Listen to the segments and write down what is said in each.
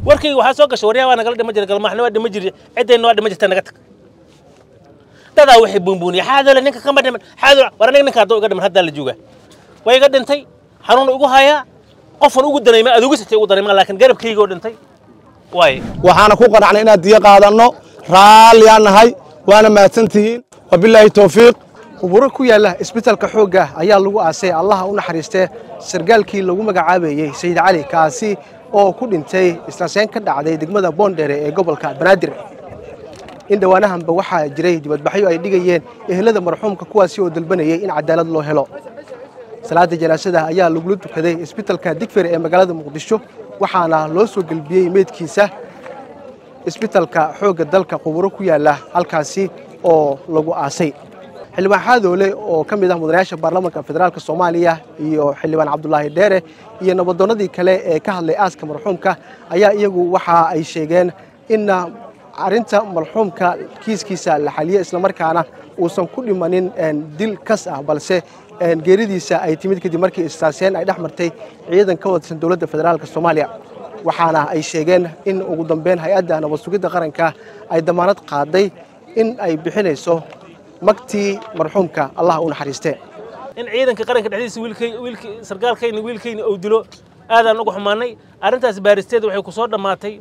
warkayga waxaa soo gashay waryaa waa nagala dhima jira galmaaxna waa dhima jiri ciddayna waa dhima jirta naga tag dadaa waxay buunbuuniya xaadole ninka kama dhiman xaadole war aniga ninka hadduu iga dhiman haddaa la joogaa way iga dhintay xanuun igu hayaa qofan ugu danayma adugu sitay ugu danayma laakiin garabkaygoo dhintay waaye waxaana ku qanacnay inaad diyo qaadanno raalliyaan nahay waana mahadsantihiin wabilaahi towfiiq quburo ku yaalla isbitaalka xoogga ayaa lagu aasay allaha u naxariistee sargaalkii lagu magacaabayey sayid cali kaasi oo ku dhintay islaaseen ka dhacday degmada boondheere ee gobolka banaadir in dhowaanahanba waxaa jiray dibadbaxyo ay dhigayeen ehelada marxuumka kuwaasi oo dalbanayay in cadaalad loo helo salaada janaasada ayaa lagula tukaday isbitaalka digfir ee magaalada muqdisho waxaana loo soo gelbiyey meydkiisa isbitaalka xoogga dalka quburo ku yaalla halkaasi oo lagu aasay xildhibaan xaadoole oo ka mid ah mudanayaasha baarlamaanka federaalk soomaaliya iyo xildhibaan cabdulaahi dheere iyo nabadoonnadii kale ee ka hadlay aaska marxuumka ayaa iyagu waxa ay sheegeen inna arrinta marxuumka kiiskiisa la xaliyo islamarkaana uusan ku dhimanin dil kas ah balse geeridiisa ay timid kadib markii istaaseen ay dhex martay ciidan ka wadsan dowladda federaalk soomaaliya waxaana ay sheegeen in ugu dambeyn hay-adda nabad sugidda qaranka ay damaanad qaaday in ay bixinayso magtii marxuumka allah u naxariistee in ciidanka qaranka dhexdiisa wiilkay wiilkii sargaalkayna wiilkayna uu dilo aadaan uga xumaanay arrintaas baaristeeda waxay ku soo dhammaatay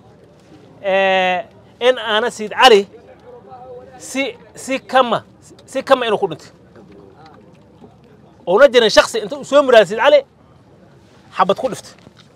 in aana siid cali si si kama si kama inuu ku dhintay ouna jirin shaksi inta uu soo muraada siid cali xabad ku dhiftay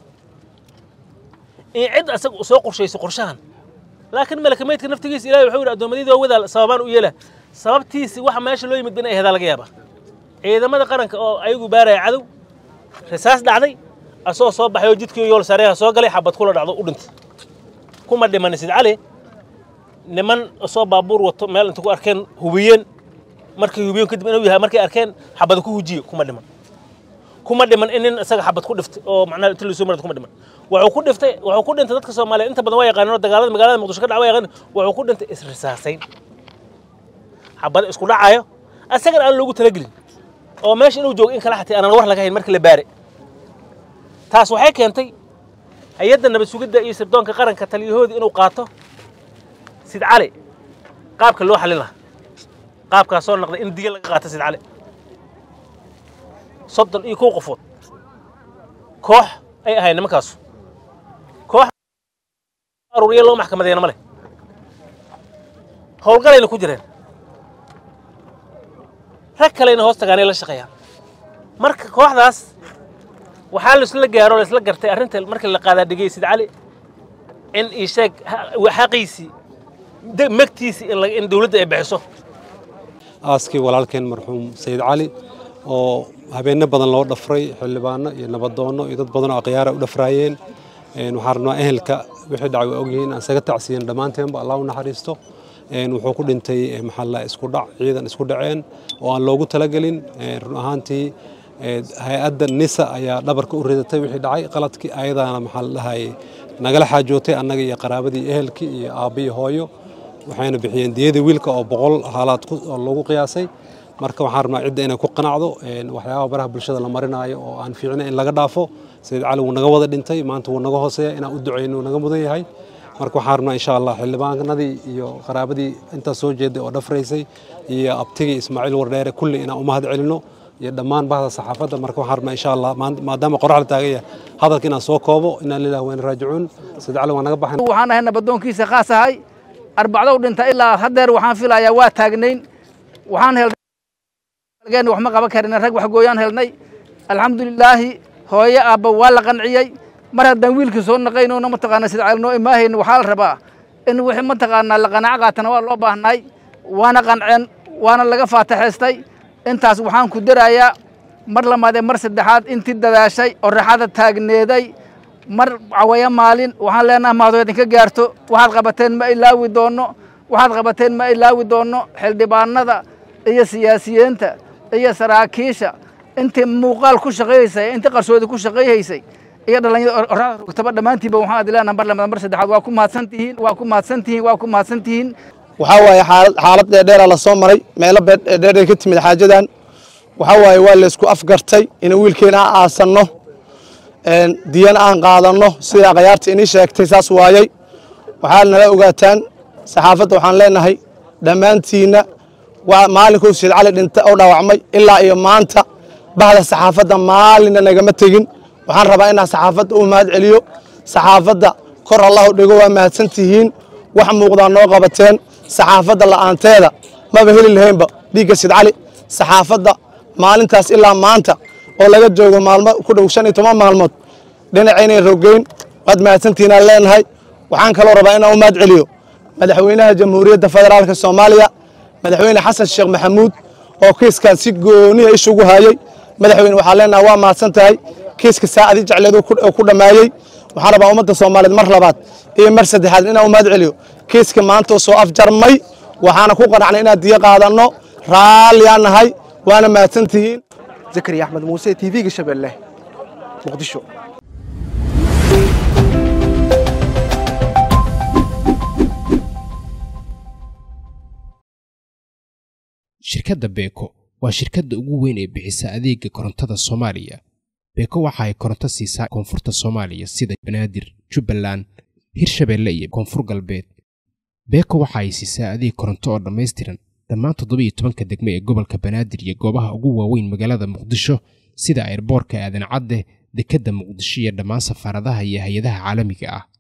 in cid asaga soo qorshayso qorshahan laakiin malaka meydka naftigiisa ilahay wuxuu yidhi addoommadii waa wadaal sababaan u yeela sababtiisi waxa meesha loo yimid in ay hedaa laga yaabaa ciidamada qaranka oo ayagu baaraya cadow risaas dhacday asagoo soo baxay oo jidkii yool sareeha soo galay xabad kula dhacdo u dhintay kuma dhiman sid cali niman soo baabuur wato meel inta ku arkeen hubiyeen markay hubiyeen kadib inuu yahay markay arkeen xabada ku hujiye kuma dhiman kuma dhiman in nin isaga xabad ku dhiftay oo macnaha inta lasoo marad kuma dhiman wuxuu ku dhiftay wuxuu ku dhintay dadka Soomaaliyeed inta badan waa yaqaaneen dagaalada magaalada Muqdisho ka dhacay yaqaan wuxuu ku dhintay isrisaasayn xabad isku dhacayo asaga aan loogu talagelin oo meesha inuu joogo in kala xatay aan war laga hayn markii la baare taas waxay keentay hay'adda nabad sugidda iyo sirdoonka qaranka taliyahoodii inuu qaato sid cali qaabka loo xalin lahaa qaabkaas soo noqday in diga laga qaato sid cali soddon iyo kow qofood koox ay ahayd nimankaasu koox aruuriya loo maxkamadeena ma leh howlgalayna ku jireen rag kalena hoos tagaanay la shaqeeyaan marka kooxdaas waxaa laisla gaaro laisla gartay arrinta markii la qaadaa dhigay sid cali in ii sheeg xaqiisii megtiisii in dowladda ay bixiso aaskii walaalkeen marxuum sayid cali oo habeenno badan loo dhafray xildhibaano iyo nabadoonno iyo dad badan oo akhyaara u dhafraayeen waxaan rabnaa ehelka wixii dhacay waa ogyihiin aan isaga tacsiyen dhammaanteenba allah u naxariisto wuxuu ku dhintay maxalla isku dhac ciidan isku dhaceen oo aan loogu talagelin run ahaantii hay-adda nisa ayaa dhabarka u ridatay wixii dhacay qaladkii ayadaana maxaa la dhahay nagala xaajootay annaga iyo qaraabadii ehelkii iyo aabba iyo hooyo waxayna bixiyeen diyadii wiilka oo boqol haalaad oo lagu qiyaasay marka waxaan rabnaa cidda inay ku qanacdo waxyaabaha baraha bulshada la marinaayo oo aan fiicna in laga dhaafo sayid cali wuu naga wada dhintay maanta wuu naga hooseeya inaan u ducayno naga mudan yahay marka waxaan rabnaa insha allah xildhibaanadii iyo qaraabadii intaas soo jeeday oo dhafraysay iyo abtigii ismaaciil wardheere kulli inaan u mahad celino iyo dhammaan bahda saxaafadda marka waxaan rabnaa insha allah maadaama qorax la taagan yahay hadalka inaan soo koobo inaan lilah wayna raajicuun sayid cali waa naga baxay waxaan ahay nabadoonkiisa khaas ahay arbacdow dhinta ilaa haddeer waxaan filayaa waa taagnayn waxaan helnay wax ma qaban karin rag wax gooyaan helnay alxamdulilaahi hooyo aabba waa la qanciyey mar haddaan wiilkii soo naqaynona mataqaana sida calnoo imaahayna waxaa la rabaa in wixii mataqaanaa la qanaco qaatana waa loo baahnay waana qanceen waana laga faataxaystay intaas waxaan ku darayaa mar lamaadee mar saddexaad intii dadaashay oo raxada taagneeday mar cawaya maalin waxaan leenaha mahadoo idinka gaarto waxaad qabateen ma ilaawi doonno waxaad qabateen ma ilaawi doonno xildhibaanada iyo siyaasiyiinta iyo saraakiisha intii muuqaal ku shaqayhaysay intii qarsoodi ku shaqayhaysay iyo dhallinyada oraxda rogtaba dhammaantiinba waxaan ad leenaha mar lamaad mar saddexaad waa ku mahadsan tihiin waa ku mahadsan tihiin waa ku mahadsan tihiin waxaa waaye xaalad xaalad dheerdheera la soo maray meelo dheerdheer ka timid xaajadan waxaa waaye waa laysku afgartay inuu wiilkeena aasanno diyan aan qaadanno sida akhyaarta inii sheegtay saas waayey waxaad nala ogaataan saxaafadda waxaan leenahay dhammaantiinna maalinkuu sayid cali dhinta oo dhaawacmay ilaa iyo maanta bahda saxaafadda maalinna nagama tegin waxaan rabaa inaan saxaafadda u mahad celiyo saxaafadda kor allahu dhigo waa mahadsan tihiin wax muuqdaa noo qabateen saxaafadda la'aanteeda maba heli lahaynba dhiigga sayid cali saxaafadda maalintaas ilaa maanta oo laga joogo maalmo ku dhow shan iyo toban maalmood dhinacaynay rogeyn waad mahadsantihiinaan leenahay waxaan kaloo rabaa inaan u mahad celiyo madaxweynaha jamhuuriyadda federaalka soomaaliya madaxweyne xasan sheekh maxamuud oo kiiskan si gooniya ishugu hayey madaxweyne waxaa leenahay waa mahadsan tahay kiiska saacadii jecleed oo ku dhammaayey waxaan rabaa ummadda soomaaliyeed mar labaad iyo mar saddexaad inaan u mahad celiyo kiiska maanta oo soo afjarmay waxaana ku qanacnay inaan diyo qaadanno raalliyaan nahay waana mahadsan tihiin zakariya axmed muuse t v-ga shabeelle muqdisho shirkadda beeko waa shirkadda ugu weyn ee bixisa adeega korontada soomaaliya beeko waxa ay koronto siisaa koonfurta soomaaliya sida banaadir jubbaland hirshabeelle iyo koonfur galbeed beeko waxa ay siisaa adeeg koronto oo dhammaystiran dhammaan toddobiyo tobanka degmo ee gobolka banaadir iyo goobaha ugu waaweyn magaalada muqdisho sida airboorka aadan cadde dekedda muqdisho iyo dhammaan safaaradaha iyo hay-adaha caalamiga ah